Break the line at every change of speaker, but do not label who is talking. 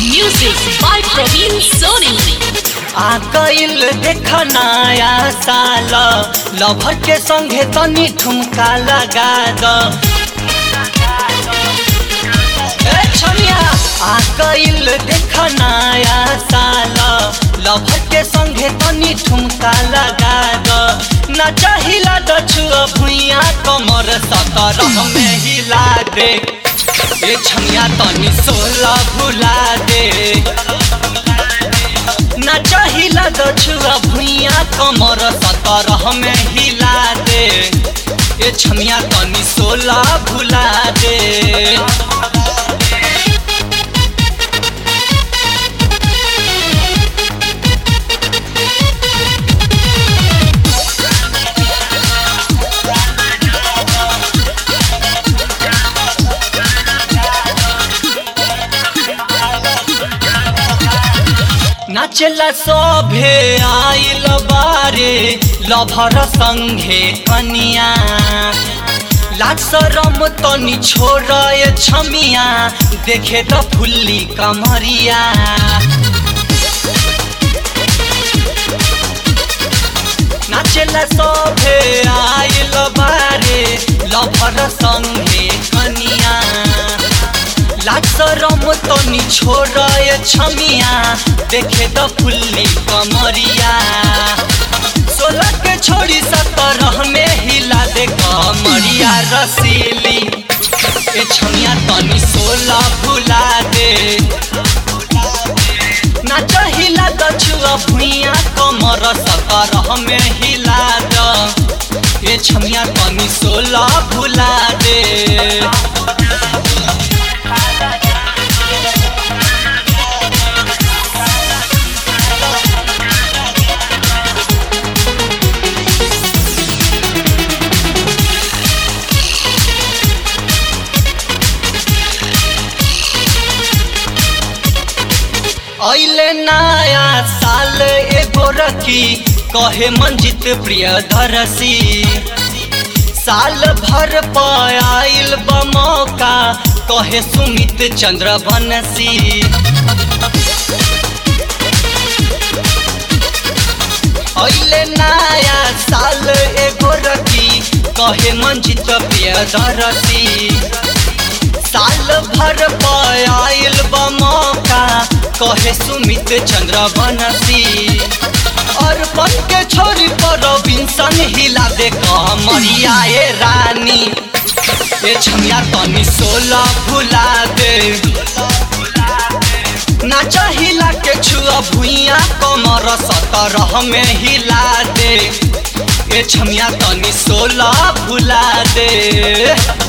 Music by Praveen Soni.
आ गइल देख नया साल लभर के संगे तनी ठुमका लगा द ए छमिया आ गइल देख नया साल लभर के संगे तनी ठुमका लगा द ना चाहिला दछुआ भुइया कमर सतरह में हिला दे ए छमिया तनी सोलह भुला दे ना चाहिला दछुआ भुइया कमर सतरह में हिला दे ए छमिया तनी सोलह भुला दे नाचला सभे आइल बारे लभर संघे कनिया लाज शरम तनी छोड़ ए छमिया देखे त फुल्ली कमरिया नाचला सभे आइल बारे लभर संघे कनिया लाज शरम तनी छोड़ ए छमिया देखे त फुल्ली कमरिया सोलह के छोड़ी सतरह में हिला दे कमरिया रसीली ए छमिया तनी सोलह भुला दे ना चाहिला दछुआ भुइया कमर सतरह में हिला द ए छमिया तनी सोलह भुला दे ऐले नया साल एगो रखी कहे मंजित प्रिय धरसी साल भर पायल बमौका कहे सुमित चंद्र बनसी ऐले नया साल एगो रखी कहे मंजित प्रिय धरसी साल भर पायल बमौका कहे सुमित चंद्र बनसी और पन के छोरी पर बिंसन हिला दे कमरिया ए रानी ए छमिया तनी सोलह भुला दे ना चाहिला के छुआ भुइया कमर सतरह में हिला दे ए छमिया तनी सोलह भुला दे